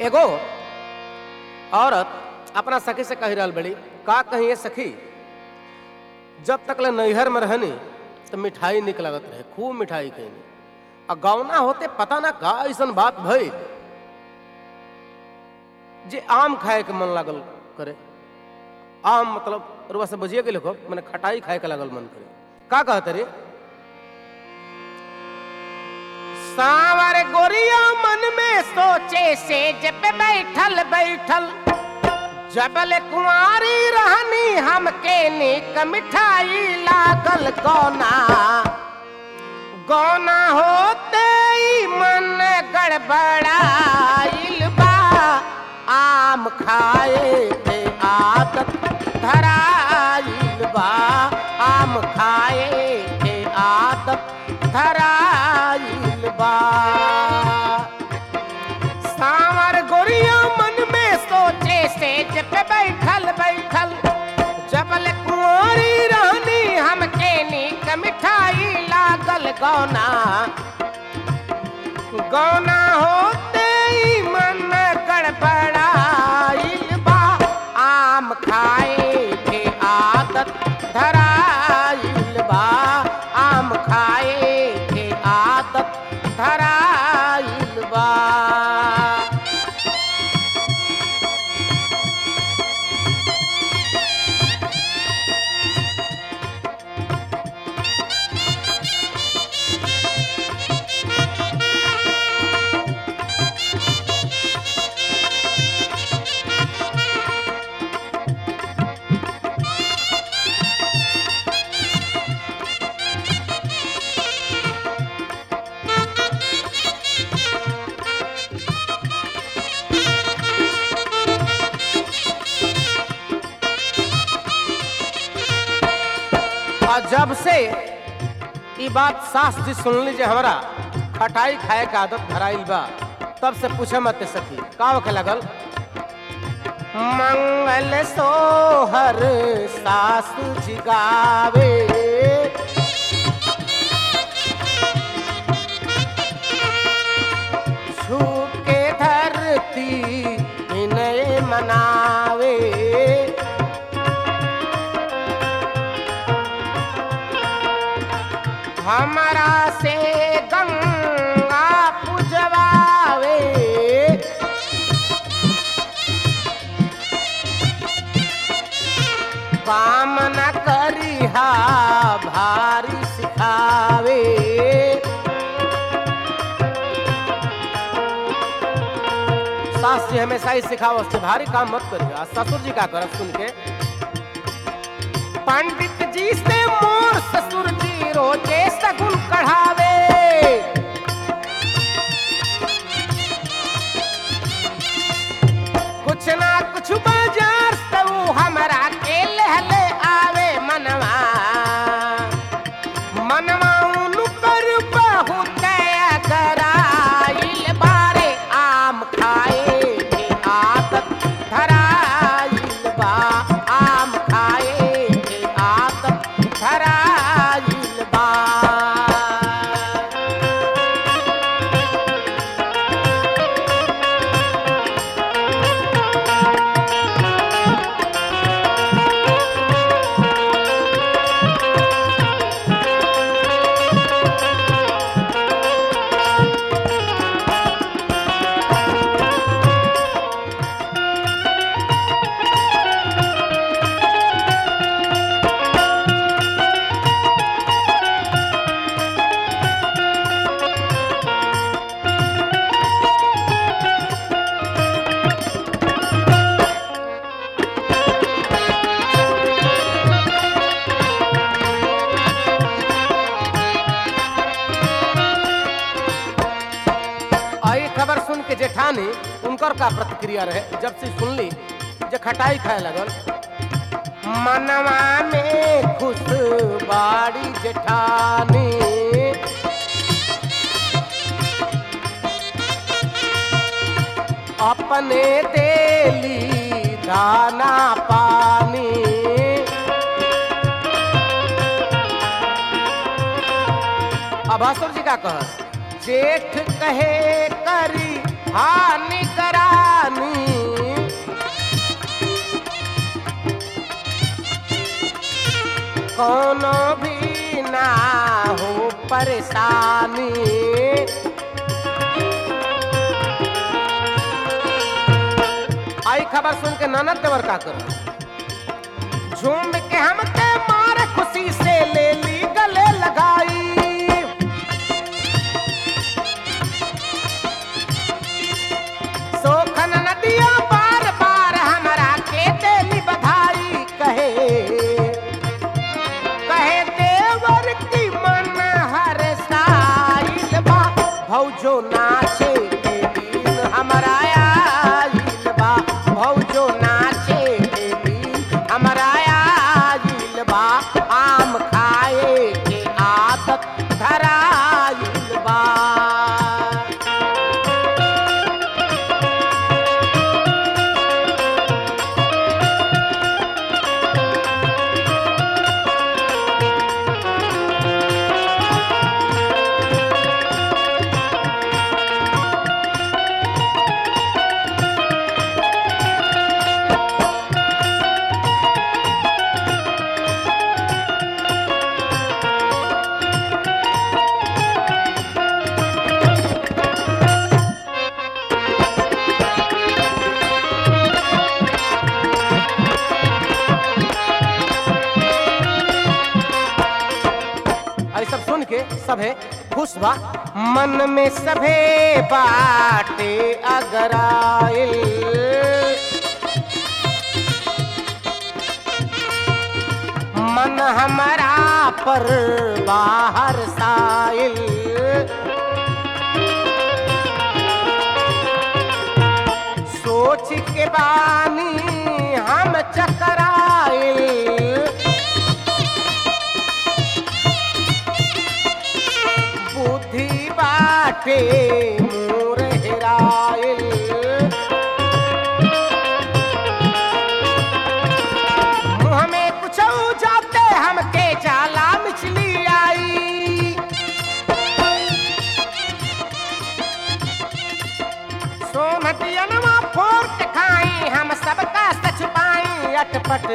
एगो औरत अपना सखी से कही रहल बड़ी का कही ये सखी जब तक ले नैहर में रहनी तो मिठाई निक लगत रहे खूब मिठाई खैनी आ गौना होते पता ना का ऐसन बात भई जे आम खाए के मन लागल करे आम मतलब रुआ से बुझिए गेल हो मैंने खटाई खाए के लागल मन करे का कहते रे सावर गोरिया मन में सोचे से जब बैठल बैठल जबल कुंवारी रहनी हमके निक मिठाई लागल गौना गौना होते ही मन गड़बड़ाइल बा आम खाए के आदत धराइल बा आम खाए के आदत धराइल बा सावर गोरिया मन में सोचे से जब बैठल बैठल जबल कुंवारी रहनी हमके नीक मिठाई लागल गौना गौना होते ही मन गड़बड़ाइल बा आम खाए के आदत धराइल बा आम खाए के आदत धराइल बा और जब से ई बात सास जी सुन ली जे हमरा खटाई खाए के आदत धराइल बा तब से पूछे मत सखी का होखे लगल मंगल सोहर सासु जी गावे छू के धरती विनय मनावे हमरा से गंगा पुजवावे काम न करिहा भारी सिखावे सास जी हमेशा ही सिखाओ से भारी काम मत करिए आ ससुर जी का करब सुन के पंडित जी से मोर ससुर जी रोजे सगुन कढ़ावे कुछ ना कुछ बाजार से ऊ हमरा के लहले आवे मनवा मनवा उनु कर बहुत कराइल बारे आम खाए के आदत धराइल बा आम खाए के आदत धराइल बा आई खबर सुन के जेठानी उनकर का प्रतिक्रिया रहे जब से सुनली जे खटाई खाए लगल मनवा में खुश बाड़ी जेठानी अपने देली दाना पानी अब असुर जी का कहस जेठ कहे करी हानि करानी कोनो भी ना हो परेशानी आई खबर सुन के ननद देवर का कर झूम के हम के मार खुशी से ले ली गले लगाई सोखन नदिया बार बार हमरा के देली बधाई कहे कहे देवर की मन हर साइल बा भौजो नाचे के दिन हमरा आइल बा भौजो नाचे के दिन हमरा आइल बा आम खाए के आदत धराइल बा आई सब सुन के सभे खुश बा मन में सभे बाटे अगर आइल मन हमारा पर बाहर साइल सोच के बानी हम चकराइल बुद्धि बाटे मोर हेराइल मुँह में कुछ जाते हमके जाला मछली आई सोमटियनवा फोड़ के खाई हम सबका सच पाई अटपट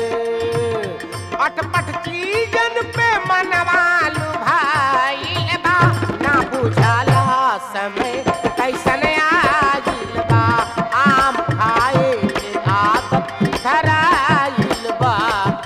अटपट चीजन पे मनवालू भाई बा ना बुझाला समय कैसन आइल बा आम खाए के आदत धराइल बा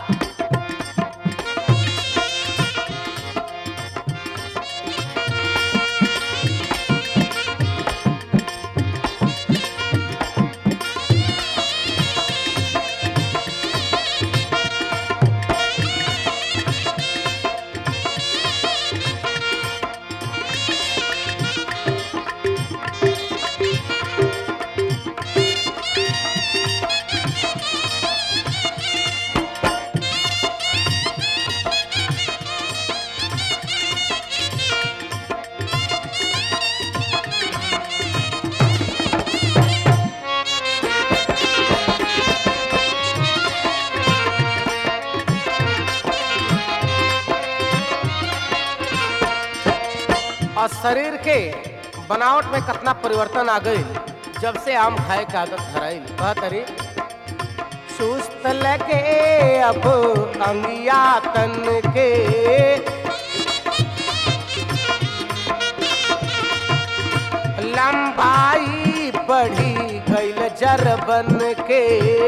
और शरीर के बनावट में कितना परिवर्तन आ गई जब से आम खाए के आदत धराई कह तरी सुस्त लगे अब अंगिया तन के लंबाई बढ़ी गईल जर बन के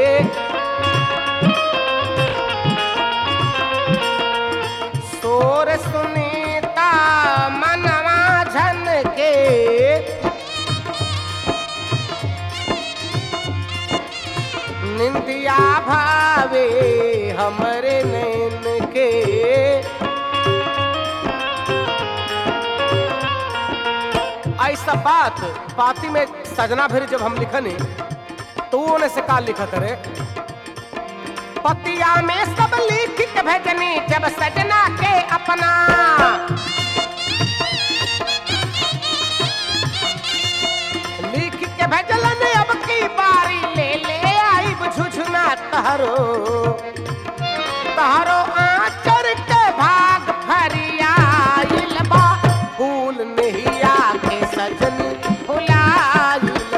शोर सुनीता मनवा झन के निंदिया भावे हमरे नैन के ऐसा बात पाती में सजना फिर जब हम लिखनी तो उन्हें से का लिखत रे पतिया में सब लिख के भेजनी जब सजना के अपना लिख के भेजलन अब की बारी ले ले आई बुझुझुना तहरो तहरो आचर के भाग फरियाइल बा फूल नहीं आके सजनी फुलाइल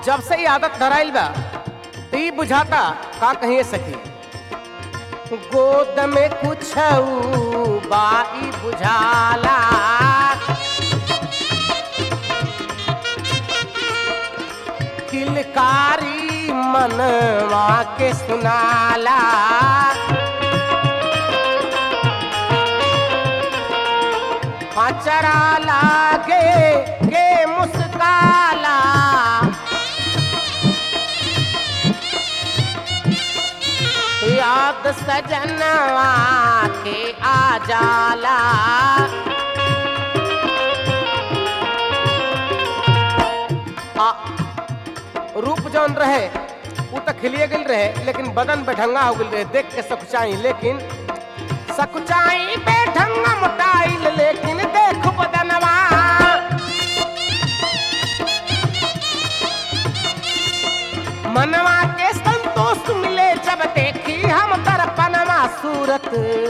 जब से ही आदत धराइल बा तो ई बुझाता का कहिए सकी गोद में कुछ बाई बुझाला किलकारी मनवा के सुनाला अचरा लागे के मुस्काला याद सजनवा के आ जाला आ, रूप जौन रहे उ तो खिलिए गेल रहे लेकिन बदन बेढंगा हो गेल रहे देख के सकुचाई लेकिन सकुचाई बेढंगा मोटाइल लेकिन देख बदनवा मनवा के संतोष मिले जब देखी हम दर्पणवा सूरत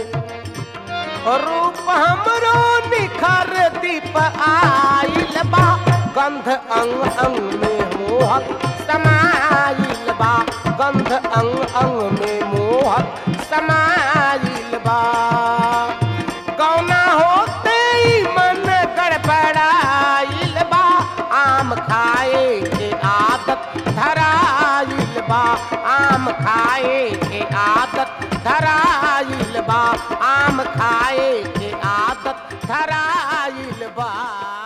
रूप हमरो निखर दीप आइल बा गंध अंग अंग में मोहक समाइल बा गंध अंग अंग में मोहक समाइल बा कौना होते ही मन गड़बड़ाइल बा आम खाए के आदत धराइल बा आम खाए के आदत धराइल बा आम खाए के आदत धराइल बा